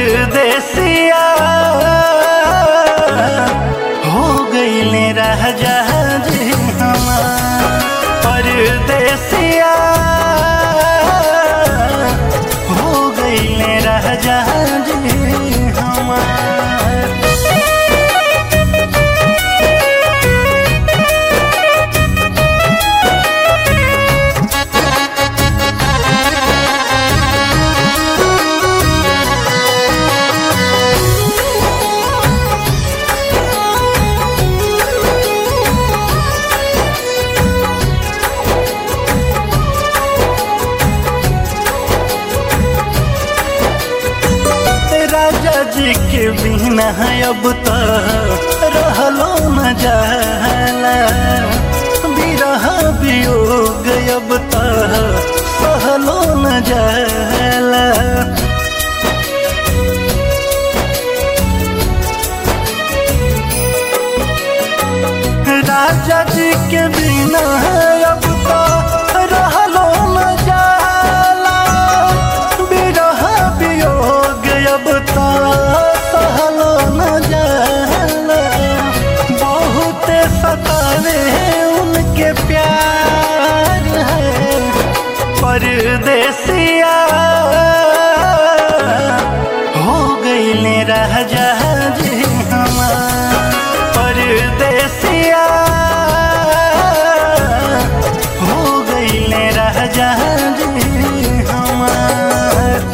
परदेसिया हो गईले राजा जी हमार परदेसिया हो गईले राजा जी हमार राजा जी के बिना अब तो रहलो न जाला बिरह वियोग अब तो सहलो न जाला राजा जी के बिना अब तो रहलो न जाला बिरह वियोग अब तो सहलो न जाला बहुत सतावे उनके प्यार है परदेसिया हो गईले राजा जी हमार परदेसिया हो गईले राजा जी हमार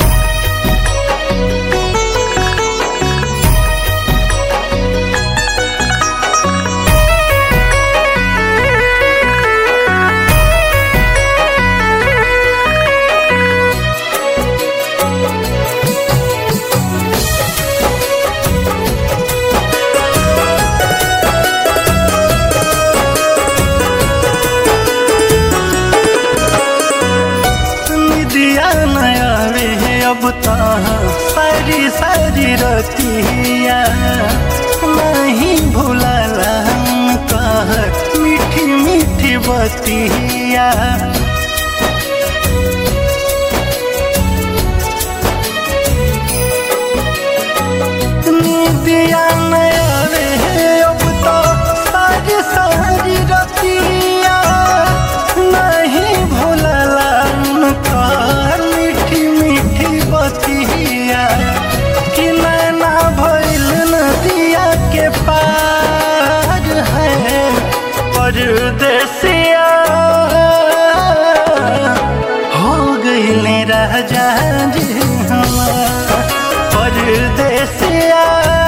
निदिया नया रे अब तो सारी सारी रतिया नहीं भूलाला हम कह मीठी मीठी बतिया निदिया नया रे अब तो सारी सारी रतिया नहीं भूलला उनका मीठी मीठी बतिया कि नैना भइल नदिया के पार है परदेसिया हो गईले राजा जी हमार परदेसिया